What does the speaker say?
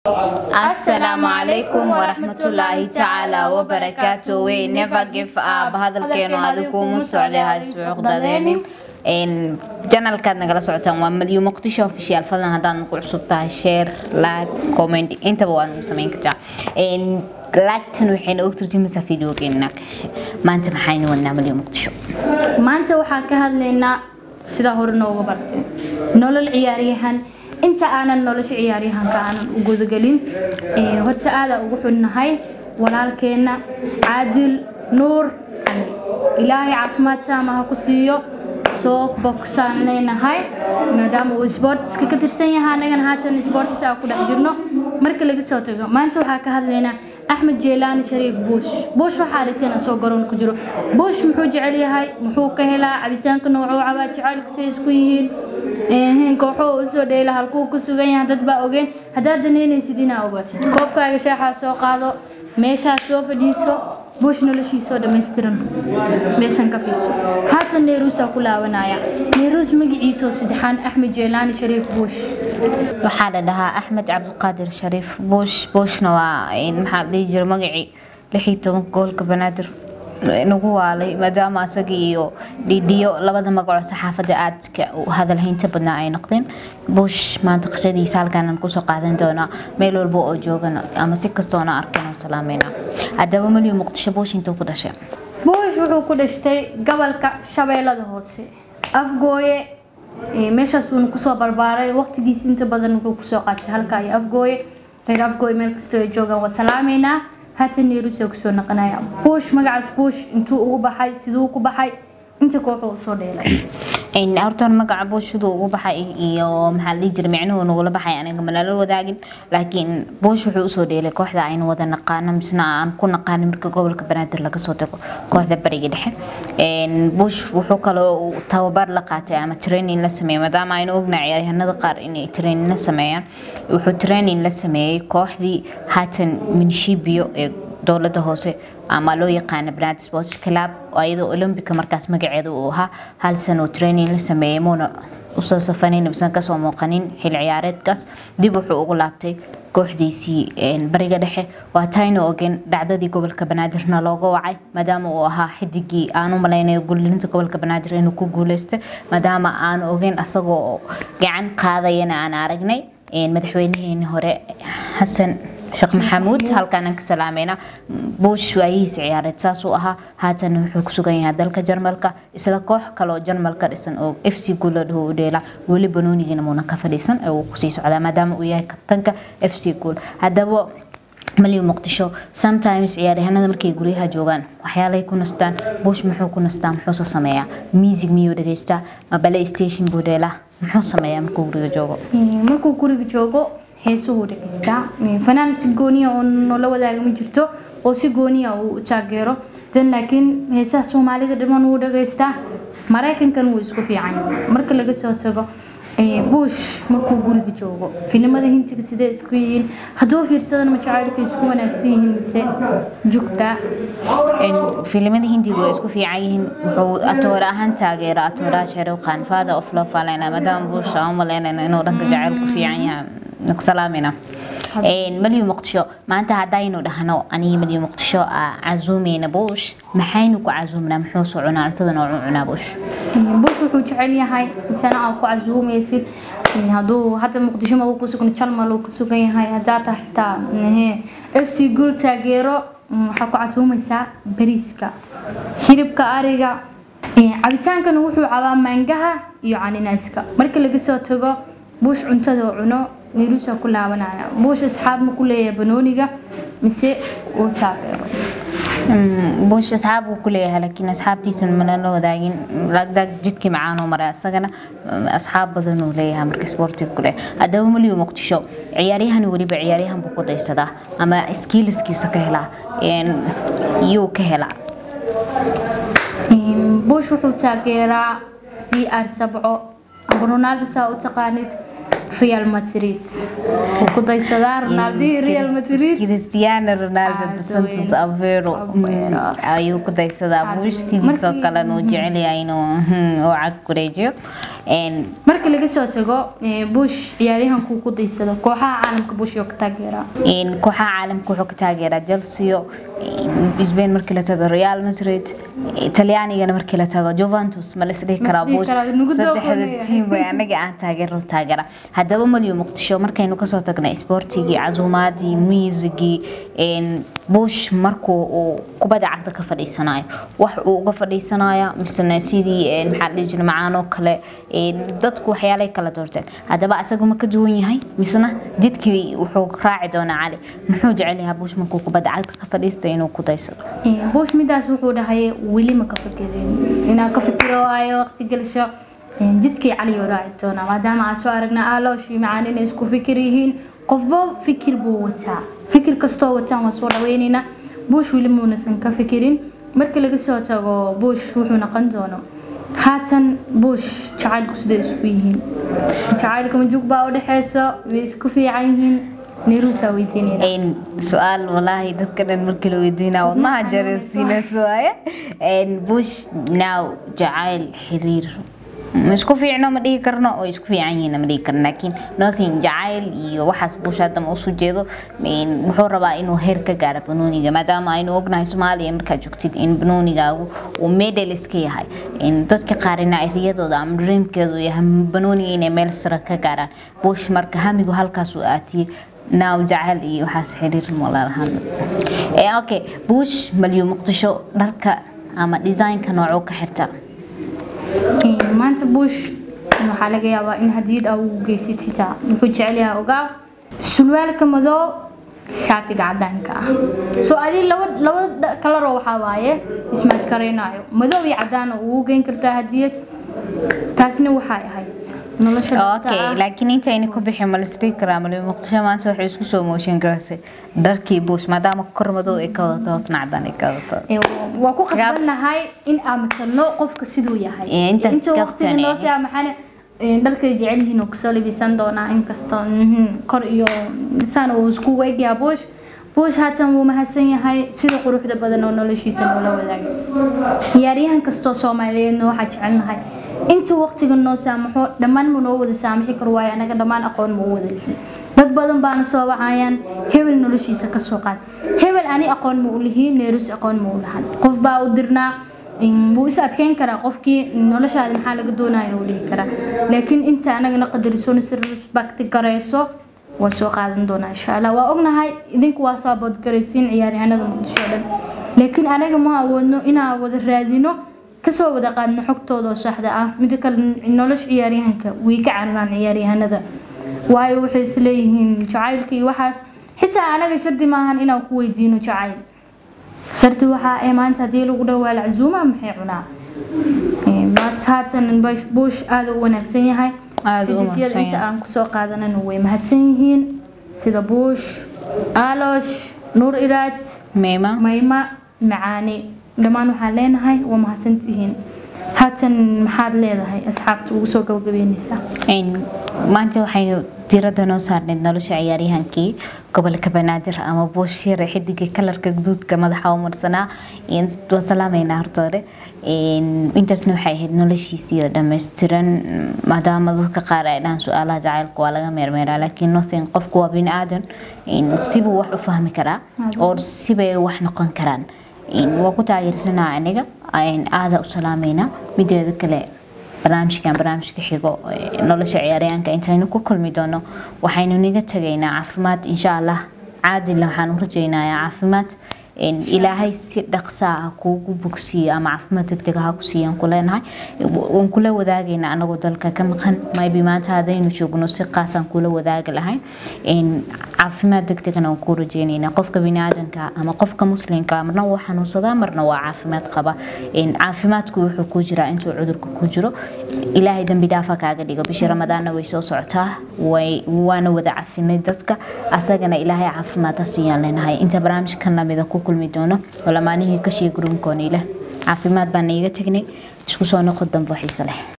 asalaamu calaykum waraxmatullaahi tacaala wabarakaatu wey never give up hadalkeenu adiguuma socday haisuuqdadeenin janalkaad nagala socotaan waa malyu muqdisho official fadlan haddaad nagu cusub tahay share like comment intaba waa nagu samayn kartaa laagtan waxayna og turjumaysaa videogeena kashe maanta maxaynu wadnaa malyu muqdisho maanta waxaan ka hadlaynaa sidaa hore nooga bartay nolol ciyaaryahan inta aanan nolosha ciyaaryahanka aanan u gudagelin horta aadaa ugu xunnahay walaalkeenna caadil nuur cali ilaahay caafimaad taama ha ku siiyo soo bogsaan leenahay maadaama uu isboortiska ka tirsan yahay annagana haatan isboortis aa ku dhex jirno marka laga soo tago maanta waxaa ka hadlaynaa axmed jeelaani shariif buush buush waxaa aragteen asoo garoon ku jiro buush muxuu jecel yahay muxuu ka helaa cabitaanka noocuu cabaa jecelka say isku yihiin kooxuu usoo dheela halkuu ku sugan yahay dad baa ogeen haddaad danaynaysid inaa ogaatid koobkaaga shaaxaa soo qaado meeshaa soo fadhiiso buush noloshiisoo dhammaystiran meeshan ka fiirso haatan neeruusaa ku laabanaya neeruus magaciisoo saddexaan axmed jeelaani shariif buush waxaa la dhahaa axmed cabdiqaadir shariif buush buushna waa maxaa dhihi jira magacii lix iyo tobanka goolka banaadir nagu waalay maadaama asaga iyo dhidhiyo labada magacoo saxaafadda aadka hadalhaynta badnaa ay noqdeen buush maanta qisadiisa halkaanan kusoo qaadan doonaa meel walba oo joogana ama si kastoona arkan oo salaamayna haddaba malyu muqdisho buush intuu ku dhashay buush wuxuu ku dhashtay gobolka shabeellada hoose afgooye meeshaas uuna kusoo barbaaray waqtigiis inta badan wuxuu kusoo qaatay halka iyo afgooye reer afgooye meel kastoo ay joogaan waa salaameynaa haatan neeruusa kusoo naqanaya buush magacaas buush intuu ugu baxay siduu ku baxay inta kooxuu usoo dheelay horta magaca buush siduu ugu baxay iyo maxaa la dhihi jiray micnuhu nagula baxay aniga manala wadaagin laakiin buush wuxuu usoo dheelay kooxda aynu wada naqaano misna aan ku naqaanin marka gobolka banaadir laga soo tago kooxda bariga dhexe buush wuxuu kaloo tababar la qaatay ama training la sameeyay maadaama aynu ognaa ciyaaryahanada qaar inay training la sameeyaan wuxuu training la sameeyey kooxdii haatan minshibiyo ee dowladda hoose ama loo yaqaana brand sports club iyadoo olympica markaas magaceeda uu ahaa hal sano training la sameeyey muuna usoo safanin misan kasoo muuqanin xil ciyaareedkaas dib wuxuu ugu laabtay kooxdiisii bariga dhexe waa tayna ogen dhacdadii gobolka banaadirna looga wacay maadaama uu ahaa xidigii aanu malaynayo guulinta gobolka banaadir inuu ku guuleystay maadaama aanu ogeyn asagoo gacan qaadayana aan aragnay madaxweynaheeni hore xasan sheekh maxamuud halkaan ka salaamayna buush waayihiisa ciyaareed saasuu ahaa haatan wuxuu ku sugan yahay dalka jarmalka isla koox kaloo jarmalka dhisan oo f c guul ladhaho u dheela weli banoonigiina muuna ka fadhiisan ee uu kusii socdaa maadaama uu yahay kabtanka f c guul haddaba malyu muqdisho sometimes ciyaaryahanada markay guryaha joogaan waxyaalay ku nastaan buush muxuu ku nastaa muxuuse sameeyaa music miyuu dhegeystaa ma bale station buu dheelaa muxuu sameeyaa markuu guriga joogo markuu guriga joogo heesuhu dhegeystaa fanaan si gooniya oo noola wadaaga ma jirto oo si gooniya uu taageero dan laakiin heesaha soomaalida dhiman wuu dhegeystaa maraykankan wuu isku fiican marka laga soo tago buush markuu guriga joogo filimada hintiga sidee isku yihiin hadduu fiirsadana ma jacaylka isku wanaagsan yihiin mise jugta filimada hindiga way isku fiican yihiin wuxuu atoore ahaan taageera atooraha sharew khan father of love falena maadaama buush aan u malaynayna inuu dhanka jacaylku fiican yahay salaamina malyu muqdisho maanta haddaynu dhahno anigi malyu muqdisho casuumeyna buush maxaynu ku casuumnaa muxuu soo cunaa cuntada noocuu cunaa buush buush wuxuu jecel yahay insana aad ku casuumaysid hadduu hadda muqdisho ma ku sugna jalmal uu ku sugan yahay haddaa tahay xitaa f c guul taageero waxaa ku casuumaysaa bariiska hilibka ariga cabitaankana wuxuu cabaa maangaha iyo caninayska marka laga soo tago buush cuntada cuno neeruusaa ku laabanaya buush asxaab ma ku leeyahay banooniga mise uu taageero buush asxaab uu ku leeyahay laakiin asxaabtiisa mana la wadaagin lagdaag jidkii macaanoo maray asagana asxaab badan uu leeyahay marka isboortiga ku leeyahay haddaba malyu muqdisho ciyaaryahan weliba ciyaaryahan buu ku daysadaa ama skiiliskiisa ka helaa iyuu ka helaa buush wuxuu taageeraa c r sabco aba ronaldo saa u taqaanid real madrid wuu ku daysadaa ronaldi real madrid cristiano ronaldo dos santos avero ayuu ku daysadaa buush sidiisoo kalena uu jecel yahay inuu uu cag kureejiyo marka laga soo tago bush ciyaaryahankuu ku daysado kooxaha caalamka bush oo ka taageeraa kooxaha caalamka wuxuu ka taageeraa chelsea spain markii la tago real madrid talyaanigana markii la tago juventus ma lasdhihi karaa bush saddexda tiim way anaga aan taageero taageera haddaba malyo muqdisho markaynu kasoo tagnay isboortigii casuumaadii miisigii bush markuu uu kubadda cagta ka fadhiisanayo wax uu uga fadhiisanaya misena sidii maxaa dhihi jira macaanoo kale dadku waxyaalay kala doorteen haddaba asagu ma ka duwan yahay misena jidkii wuxuu raaci doonaa cali muxuu jecel yahaa bush markuu kubadda cagta ka fadhiisto inuu ku daysado bush midaas wuxuu dhahay weli ma ka fikirin inaan ka fikiro waayo waqti gelsho jidkii cali oo raaci doonaa maadaama aan soo aragna aalooshii macaan inay isku fikir yihiin qofba fikir buu wataa fikir kastoo wataan waa soo dhaweynaynaa bush weli muunasan ka fikirin marka laga soo tago bush wuxuu noqon doono haatan bush jacaylku siday isku yihiin jacaylka majuug baa u dhexeysa way isku fiican yihiin neeruusaa weydiinayna su-aal walaahi dadka dhan markii la weydiinaa wadnaha jarasiina suwaaya bush now jacayl xiriir ma isku fiicno ma dhihi karno oo isku fiican yihiin ma dhihi karno laakiin nothing jacayl iyo waxaas bush hadda ma usu jeedo wuxuu rabaa inuu heer ka gaaro banooniga maadaama aynu ognahay soomaaliya markaad joogtid in banoonigaagu uu medal iska yahay dadka qaarina ay riyadooda ama dreamkeedu yahay banooniga inay meel sare ka gaaraan bush marka hamigu halkaas uu aatiyey naaw jacayl iyo waxaas xiriir malalahan okay bush malyo muqdisho dharka ama designka noocuu ka xirta maanta bush waxaa laga yaabaa in hadiyad aa ugu geysid xitaa wuxuu jecel yahay ogaa sulwaalka madow shaatiga cadaanka ah soo adi laba laba kalaroo waxaa waaye ismaad karaynayo madow iyo cadaan ugu geyn kartaa hadiyad taasna waxay ahayd okay laakiin intayna ku bixin ma lasdhihi karaa malyo muqdisho maanta waxay isku soo mooshin garaysay dharkii bush maadaama kor madow ay ka wadato hoosna cadaan ay ka wadato waa ku khasbannahay in aan matalno qofka siduu yahay inta waqtiga noo saa maxaana dharkay jecel yihiin oo kusoo labisan doonaa inkastoo kor iyo saan uu iskugu egyaha bush bush haatan wuu mahadsan yahay sida quruxda badan oo noloshiisa noola wadaagay ciyaaryahan kastoo soomaaliyeedna waxaa jecelnahay inta waqtiga noo saamaxo dhammaan ma noo wada saamaxi karo waayo anaga dhammaan aqoon ma u wada lihin dad badan baana soo wacayaan hebel noloshiisa ka soo qaad hebel ani aqoon ma u lihiin neerus aqoon ma u lahan qof baa u dirnaa wuu is adkeyn karaa qofkii noloshaada maxaa laga doonaya u dhihi karaa laakiin inta anagana qadariso si respect garayso waa soo qaadan doonaa insha allah waa ognahay idinku waa saabood garaysiin ciyaaryahanada muqdisho dhan laakiin anaga ma awoodno inaan wada raadino kasoo wada qaadno xogtooda oo saxda ah mida kale nolosha ciyaaryahanka way ka cararaan ciyaaryahanada waayo waxay isleeyihiin jacaylka iyo waxaas xitaa anaga shardi maahan inaan ku weydiino jacayl shardi waxaa ee maanta haddii lagu dhawaa laczuuma maxay cunaa haatan bush aada u wanaagsan yahay xidigyada inta aan kusoo qaadanana way mahadsan yihiin sida bush alosh nuur iraad meema mayma macaani dhammaan waxaan leenahay waa mahadsantihiin haatan maxaad leedahay asxaabta ugu soo gabagabeynaysaa maanta waxaynu diradda noo saarneyd nolosha ciyaaryahankii gobolka banaadir ama buushire xidigii kalarka guduudka madaxa u marsanaa waan salaameynaa horta hore intaasna waxay ahayd noloshiisii oo dhammaystiran maadaama dadka qaar ay dhahaan su-aalaha jacaylka waa laga meermeeraa laakiin nothing qofku waa bini aadan sibuu wax u fahmi karaa oo sibay wax noqon karaan waa ku taageersanaa aniga aada u salaameynaa mideeda kale barnaamijkan barnaamijka xigo nolosha ciyaaryaanka intaynu ku kulmi doono waxaynu niga tagaynaa caafimaad insha allah caadila waxaan u rajaynayaa caafimaad ilaahay si dhaqsaa ah kuugu bogsiiyo ama caafimaad degdeg ha ku siiyaan ku leenahay waan kula wadaagaynaa anagoo dalka ka maqan maybe maanta haddaynu joogno si qaasaan kula wadaagi lahay caafimaad degdegna waan kuu rajaynaynaa qofka biniaadanka ama qofka muslimka marna waa xanuunsadaa marna waa caafimaad qaba caafimaadku wuxuu ku jiraa intuu cudurka ku jiro ilaahay dambi dhaafa kaaga dhigo bishii ramadaanna way soo socotaa waana wada cafinay dadka asagana ilaahay caafimaad ha siiyaan leenahay inta barnaamijkan lamida ku kulmi doono oo lamaanihii kashii gurunkoona ileh caafimaad baan iiga tagnay isku soo noqon dambe xiise leh